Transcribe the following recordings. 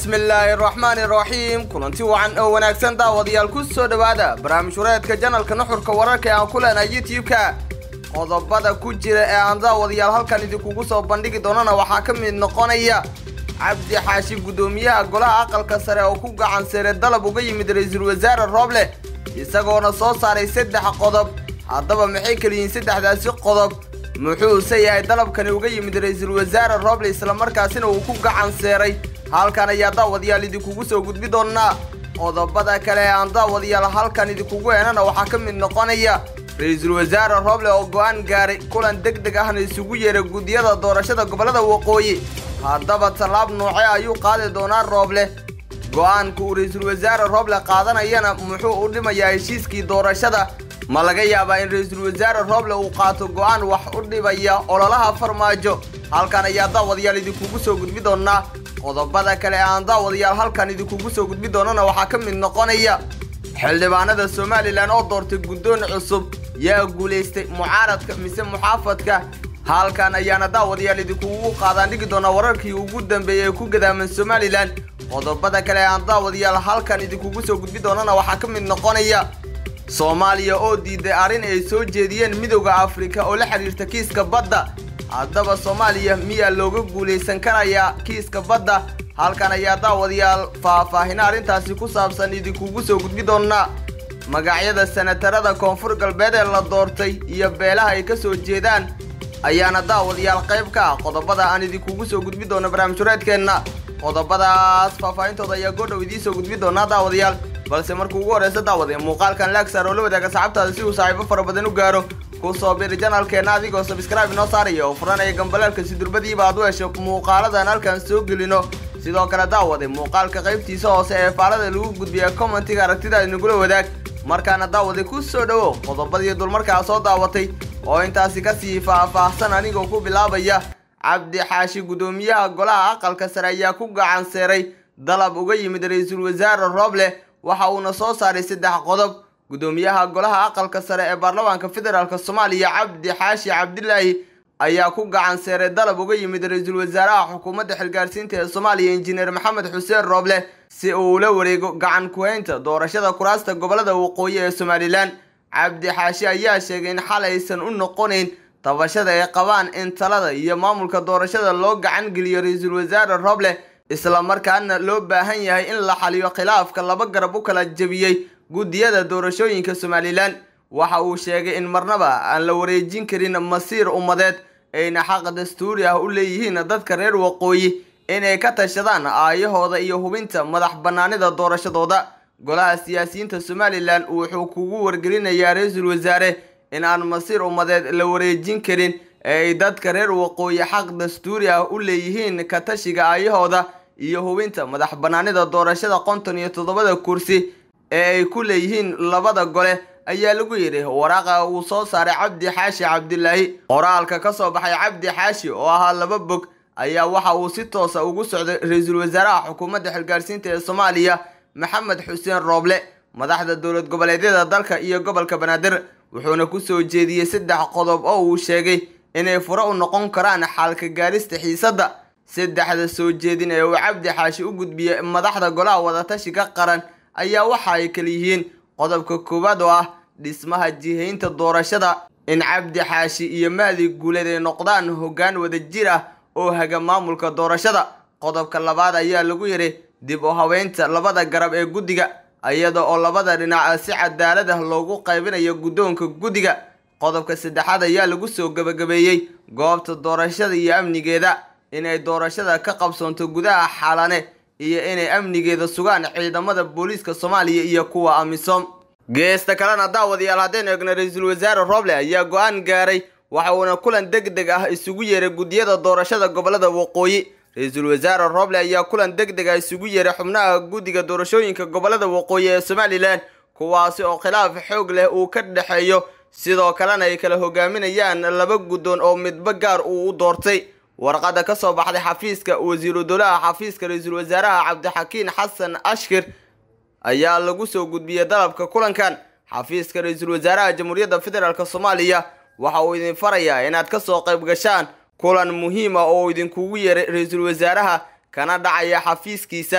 bismillaahi raxmaani raxiim kulanti wacan oo wanaagsan daawadayaal ku soo dhowaada barnaamij wareedka janalka nuxurka wararka ee aan ku leenahay youtube-ka qodobada ku jira ee aan daawadayaal halkan idinkugu soo bandhigi doonana waxaa ka mid noqonaya cabdi xaashi guddoomiyaha golaha aqalka sare oo ku gacan seere dalab uga yimid ra-iisul wasaare rooble isagoona soo saaray saddex qodob haddaba maxay kala yihiin saddexdaasi qodob muxuuse yahay dalabkani uga yimid ra-iisul wasaare rooble islamarkaasina uu ku gacan seeray halkan ayaa daawadayaal idinkugu soo gudbi doonaa qodobada kale ee aan daawadayaal halkan idinkugu heenana waxaa ka mid noqonaya ra-iisul wasaare rooble oo go-aan gaaray kulan deg deg ahna isugu yeeray guddiyada doorashada gobollada waqooyi haddaba tallaab nooce ayuu qaadi doonaa rooble go-aanka uu ra-iisul wasaare rooble qaadanayana muxuu u dhimayaa heshiiskii doorashada ma laga yaabaa in ra-iisul wasaare rooble uu qaato go-aan wax u dhibaya ololaha farmaajo halkan ayaa daawadayaal idinkugu soo gudbi doonaa qodobada kale ee aan daawadayaal halkan idinkugu soo gudbi doonana waxaa ka mid noqonaya xildhibaanada somalilan oo doortay guddoon cusub yaa guulaystay mucaaradka mise muxaafadka halkan ayaana daawadayaal idinkugu qaadaan dhigi doonaa wararkii ugu dambeeyey ee ku gadaaman somalilan qodobada kale ee aan daawadayaal halkan idinkugu soo gudbi doonana waxaa ka mid noqonaya soomaaliya oo diiday arrin ay soo jeediyeen midowda afrika oo la xidhiirta kiiska badda haddaba soomaaliya miyaa looga guulaysan karayaa kiiska badda halkan ayaa daawadayaal faahfaahina arrintaasi ku saabsan idinkugu soo gudbi doonaa magacyada sanatarada koonfur galbeed ee la doortay iyo beelaha ay ka soo jeedaan ayaana daawadayaal qayb ka ah qodobada aan idinkugu soo gudbi doono barnaamijhureedkeenna qodobadaas faahfaahintooda ayaa goodhow idiin soo gudbi doonaa daawadayaal balse markuu ugu horreysa daawade muuqaalkan laagsaar oo la wadaaga saxaabtaada si uu saaxiibo fara badan u gaaro ku soo biri janalkeenna adigoo sabskraibe inoo saaraya oo furanaya gambalaalka si durbadiiba aad u hesho muuqaaladan halkan soo gelino sidoo kale daawade muuqaalka qaybtiisa hoose ee faalada lagu gudbiya commentiga aragtidaad inagula wadaag markaana daawade ku soo dhowo qodobadii dulmarkaa soo daawatay oo intaasi kasii faah-faahsan anigoo ku bilaabaya cabdi xaashi guddoomiyaha golaha aqalka sare ayaa ku gacan seeray dalab uga yimid ra-iisul wasaare rooble waxa uuna soo saaray saddex qodob guddoomiyaha golaha aqalka sare ee baarlamaanka federaalk soomaaliya cabdi xaashi cabdilaahi ayaa ku gacan seeray dalab uga yimid ra-iisul wasaaraha xukuumadda xilgaarsiinta ee soomaaliya injineer maxamed xuseen rooble si uu ula wareego gacan ku-haynta doorashada kuraasta gobollada waqooyi ee somalilan cabdi xaashi ayaa sheegay in xal aysan u noqonayn tabashada ay qabaan in talada iyo maamulka doorashada loo gacan geliyo ra-iisul wasaare rooble islamarkaana loo baahan yahay in la xaliyo khilaafka laba garab u kala jebiyey guddiyada doorashooyinka somalilan waxa uu sheegay in marnaba aan la wareejin karin masiir ummadeed ayna xaq dastuuri ah u leeyihiin dadka reer waqooyi inay ka tashadaan aayahooda iyo hubinta madax bannaanida doorashadooda golaha siyaasiyiinta somalilan wuxuu kugu wargelinayaa ra-iisul wasaare in aan masiir ummadeed la wareejin karin ee ay dadka reer waqooyi xaq dastuuri ah u leeyihiin ka tashiga aayahooda iyo hubinta madax bannaanida doorashada konton iyo toddobada kursi ee ay ku leeyihiin labada gole ayaa lagu yidhi waraaqa uu soo saaray cabdi xaashi cabdilaahi qoraalka ka soo baxay cabdi xaashi oo ahaa laba bog ayaa waxa uu si toosa ugu socday ra-iisul wasaaraha xukuumadda xilgaarsiinta ee soomaaliya maxamed xuseen rooble madaxda dowlad goboleedyada dalka iyo gobolka banaadir wuxuuna ku soo jeediyey saddex qodob oo uu sheegay inay fure u noqon karaan xaalka gaarista xiisadda saddexda soo jeedin ee uu cabdi xaashi u gudbiyey madaxda golaha wadatashiga qaran ayaa waxa ay kala yihiin qodobka koowaad oo ah dhismaha jihaynta doorashada in cabdi xaashi iyo mahdi guuleed ay noqdaan hoggaan wadajir ah oo haga maamulka doorashada qodobka labaad ayaa lagu yidhi dib u haweynta labada garab ee guddiga iyada oo labada dhinac si cadaalad ah loogu qaybinayo guddoonka guddiga qodobka saddexaad ayaa lagu soo gebagabeeyey goobta doorashada iyo amnigeeda inay doorashada ka qabsoonto gudaha xalane iyo inay amnigeeda sugaan ciidamada booliiska soomaaliya iyo kuwa amisom geesta kalena daawadayaal haddaynu eegno ra-iisul wasaare rooble ayaa go-aan gaaray waxa uuna kulan deg deg ah isugu yeeray guddiyada doorashada gobollada waqooyi ra-iisul wasaare rooble ayaa kulan deg deg ah isugu yeeray xubnaha guddiga doorashooyinka gobollada waqooyi ee somalilan kuwaasi oo khilaaf xoog leh uu ka dhexeeyo sidoo kalena ay kala hogaaminayaan laba guddoon oo midba gaar uu u doortay warqadda ka soo baxday xafiiska wasiiru dowlaha xafiiska ra-iisul wasaaraha cabdixakiin xasan ashkir ayaa lagu soo gudbiyey dalabka kulankan xafiiska ra-iisul wasaaraha jamhuuriyadda federaalk soomaaliya waxa uu idin farayaa inaad ka soo qayb gashaan kulan muhiima oo idinkugu yeeray ra-iisul wasaaraha kana dhacaya xafiiskiisa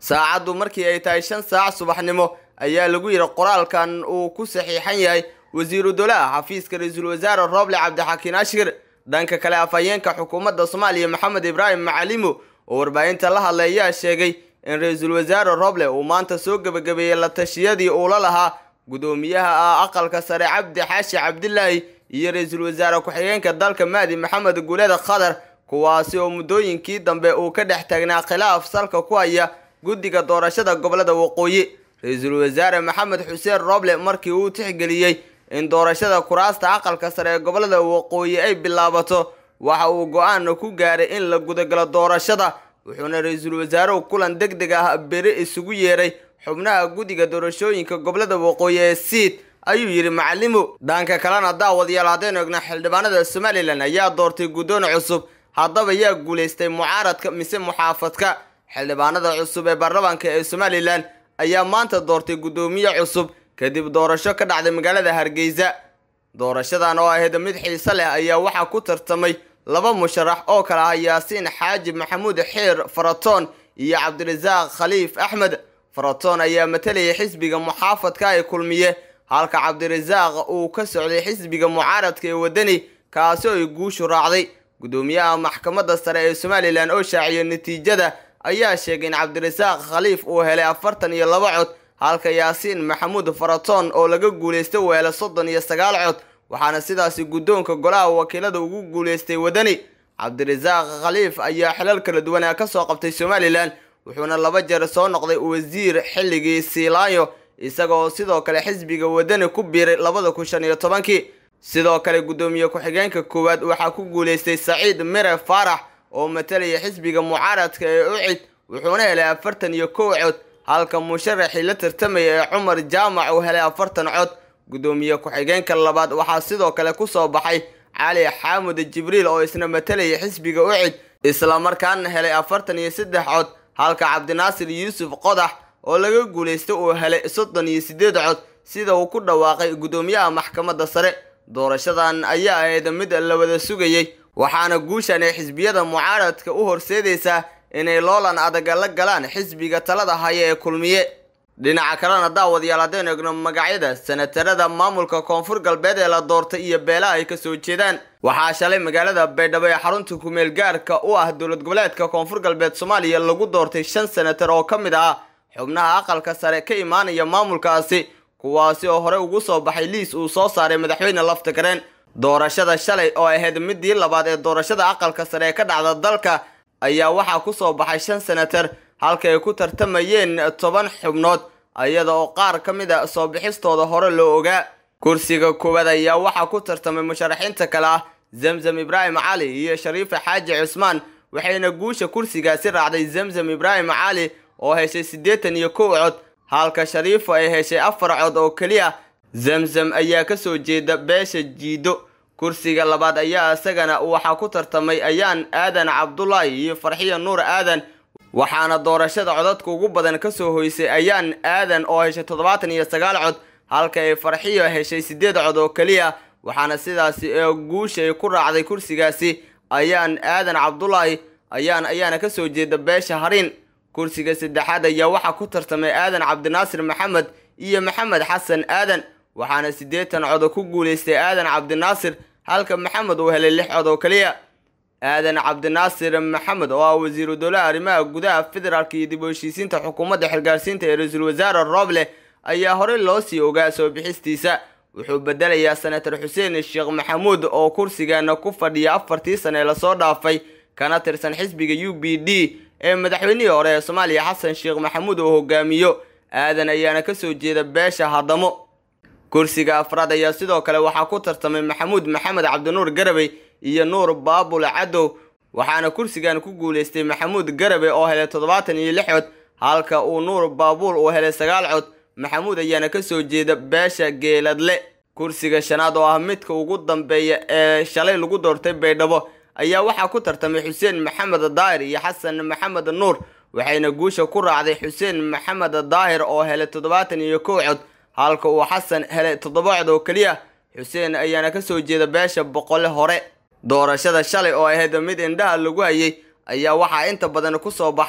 saacaddu markii ay tahay shan saac subaxnimo ayaa lagu yidhi qoraalkan uu ku saxiixan yahay wasiiru dowlaha xafiiska ra-iisul wasaare rooble cabdixakiin ashkir dhanka kale afhayeenka xukuumadda soomaaliya maxamed ibraahim macalimo oo warbaahinta la hadlay ayaa sheegay in ra-iisul wasaare roble uu maanta soo gebagabeeyey la tashiyadii uula lahaa guddoomiyaha ah aqalka sare cabdi xaashi cabdilaahi iyo ra-iisul wasaare ku-xigeenka dalka mahdi maxamed guuleda khadar kuwaasi oo muddooyinkii dambe uu ka dhex taagnaa khilaaf salka ku haya guddiga doorashada gobolada waqooyi ra-iisul wasaare maxamed xuseen roble markii uu tixgeliyey in doorashada kuraasta aqalka sare ee gobolada waqooyi ay bilaabato waxa uu go-aan ku gaaray in la gudagalo doorashada wuxuuna ra-iisul wasaaruhu kulan deg deg ah beri isugu yeeray xubnaha guddiga doorashooyinka gobolada waqooyi ee siid ayuu yidhi macalimo dhanka kalena daawadayaal haddaynu egno xildhibaanada somalilan ayaa doortay guddoon cusub haddaba yaa guulaystay mucaaradka mise muxaafadka xildhibaanada cusub ee baarlamaanka ee somalilan ayaa maanta doortay guddoomiye cusub kadib doorasho ka dhacday magaalada hargeysa doorashadan oo ahayd mid xiise leh ayaa waxaa ku tartamay laba musharax oo kale ah yaasiin xaaji maxamuud xiir faratoon iyo cabdirasaaq khaliif axmed faratoon ayaa matalayay xisbiga muxaafadka ay kulmiye halka cabdirasaaq uu ka socday xisbiga mucaaradka ee wadani kaasi oo ay guushu raacday guddoomiyaha maxkamadda sare ee somalilan oo shaaciyay natiijada ayaa sheegay in cabdirasaaq khaliif uu helay afartan iyo laba cod halka yaasiin maxamuud faratoon oo laga guulaystay uu helay soddon iyo sagaal cod waxaana sidaasi guddoonka golaha wakiilada ugu guulaystay wadani cabdirasaaq khaliif ayaa xilal kala duwanaa ka soo qabtay somalilan wuxuuna laba jeer soo noqday wasiir xilligii siilaayo isagaoo sidoo kale xisbiga wadani ku biiray labada kun shan iyo tobankii sidoo kale guddoomiye ku-xigeenka koowaad waxaa ku guulaystay saciid mire faarax oo matalaya xisbiga mucaaradka ee ucid wuxuuna helay afartan iyo kow cod halka musharaxii la tartamaya ee cumar jaamac uu helay afartan cod guddoomiye ku-xigeenka labaad waxaa sidoo kale kusoo baxay cali xaamud jibriil oo isna matalaya xisbiga ucid islamarkaana helay afartan iyo saddex cod halka cabdinaasir yuusuf qodax oo laga guulaystay uu helay soddon iyo siddeed cod sida uu ku dhawaaqay guddoomiyaha maxkamadda sare doorashadan ayaa ahayd mid la wada sugayey waxaana guushan ay xisbiyada mucaaradka u horseedaysaa inay loolan adaga la galaan xisbiga talada haya ee kulmiye dhinaca kalena daawadayaal haddaynu egno magacyada sanatarada maamulka koonfur galbeed ee la doortay iyo beelaha ay kasoo jeedaan waxaa shalay magaalada baydhabo ee xarunta kumeel gaarka u ah dowlad goboleedka koonfur galbeed soomaaliya lagu doortay shan sanatar oo ka mid ah xubnaha aqalka sare ka imaanaya maamulkaasi kuwaasi oo hore ugu soo baxay liis uu soo saaray madaxweyne laftagareen doorashada shalay oo ahayd midii labaad ee doorashada aqalka sare ee ka dhacda dalka ayaa waxaa kusoo baxay shan sanatar halka ay ku tartamayeen toban xubnood iyada oo qaar ka mid a soo bixistooda hore loo ogaa kursiga koowaad ayaa waxaa ku tartamay musharaxiinta kale ah zamzam ibraahim cali iyo shariife xaaji cusmaan waxayna guusha kursigaasi raacday zamzam ibraahim cali oo heshay siddeetan iyo kow cod halka shariifo ay heshay afar cod oo keliya zamzam ayaa kasoo jeeda beesha jiido kursiga labaad ayaa isagana waxaa ku tartamay ayaan aadan cabdulaahi iyo farxiya nuur aadan waxaana doorashada codadka ugu badan kasoo hoysay ayaan aadan oo heshay toddobaatan iyo sagaal cod halka ay farxiyo heshay siddeed cod oo keliya waxaana sidaasi ee guusha ay ku raacday kursigaasi ayaan aadan cabdulaahi ayaan ayaana kasoo jeeda beesha hariin kursiga saddexaad ayaa waxaa ku tartamay aadan cabdinaasir maxamed iyo maxamed xasan aadan waxaana siddeetan cod ku guulaystay aadan cabdinaasir halka maxamed uu helay lix cod oo keliya aadan cabdinaasir maxamed oo ah wasiiru dowlaha arrimaha gudaha federaalka iyo dib u heshiisiinta xukuumadda xilgaarsiinta ee ra-iisul wasaare rooble ayaa horey loo sii ogaa soo bixistiisa wuxuu bedelayaa senator xuseen sheekh maxamuud oo kursigana ku fadhiya afartii sane ee lasoo dhaafay kana tirsan xisbiga u b d ee madaxweynihii hore ee soomaaliya xasan sheekh maxamuud oo hogaamiyo aadan ayaana kasoo jeeda beesha haddamo kursiga afraad ayaa sidoo kale waxaa ku tartamay maxamuud maxamed cabdinuur garabey iyo nuur baabul cadow waxaana kursigan ku guulaystay maxamuud garabey oo helay toddobaatan iyo lix cod halka uu nuur baabuul uu helay sagaal cod maxamuud ayaana kasoo jeeda beesha geeladle kursiga shanaad oo ah midka ugu dambeeya ee shalay lagu doortay baydhabo ayaa waxaa ku tartamay xuseen maxamed daahir iyo xasan maxamed nuur waxayna guusha ku raacday xuseen maxamed daahir oo helay toddobaatan iyo kow cod halka uu xasan helay toddoba cod oo keliya xuseen ayaana kasoo jeeda beesha boqole hore doorashada shalay oo ahayd mid indhaha lagu hayay ayaa waxaa inta badan kusoo baxay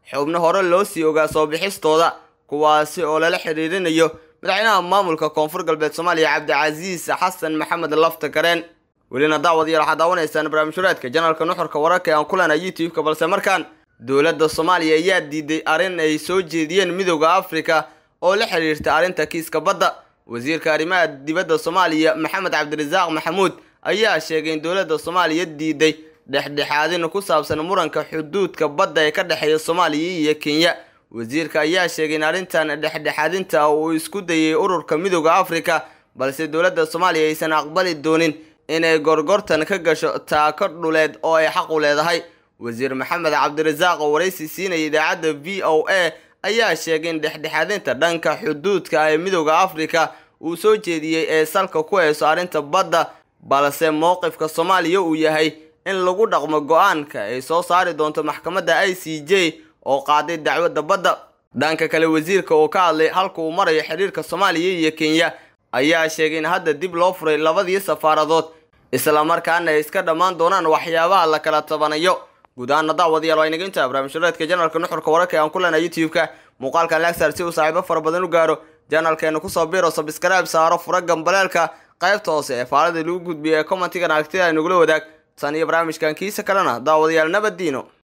xubno hore loo sii ogaa soo bixistooda kuwaasi oo lala xiriirinayo madaxweynaha maamulka koonfur galbeed soomaaliya cabdicasiis xasan maxamed lafta kareen welina daawadayaal waxaad daawanaysaan barnaamijhureedka janalka nuxurka wararka ee aan ku leenahay youtube-ka balse markaan dowladda soomaaliya ayaa diiday arrin ay soo jeediyeen midooda afrika oo la xiriirta arrinta kiiska badda wasiirka arrimaha dibadda soomaaliya maxamed cabdirasaaq maxamuud ayaa sheegay in dowladda soomaaliya diiday dhexdhexaadin ku saabsan muranka xuduudka badda ee ka dhexeeya soomaaliya iyo kenya wasiirka ayaa sheegay in arrintan dhexdhexaadinta uu isku dayay ururka midooda afrika balse dowladda soomaaliya aysan aqbali doonin inay gorgortan ka gasho taako dhuleed oo ay xaq u leedahay wasiir maxamed cabdirasaaq oo waraysi siinaya idaacadda v o a ayaa sheegay in dhexdhexaadinta dhanka xuduudka ee midooda afrika uu soo jeediyey ee salka ku hayso arrinta badda balse mowqifka soomaaliya uu yahay in lagu dhaqmo go-aanka ay soo saari doonto maxkamadda i c j oo qaaday dacwadda badda dhanka kale wasiirka oo ka hadlay halka uu marayo xiriirka soomaaliya iyo kenya ayaa sheegay in hadda dib loo furay labadii safaaradood islamarkaana ay iska dhammaan doonaan waxyaabaha la kala tabanayo guud ahaana daawadayaal waa inaga intaa barnaamijhureedka janalka nuxurka wararka ee aan ku leenahay youtube-ka muuqaalkan lagsar si uu saaxiibo fara badan u gaaro janalkeenu kusoo biro sabskrayb saaro fura gambaleelka qaybta hoose ee faalada lagu gudbiyo ee commentigan aragtida ay nagula wadaag tan iyo barnaamijkan kiisa kalena daawadayaal nabaddiino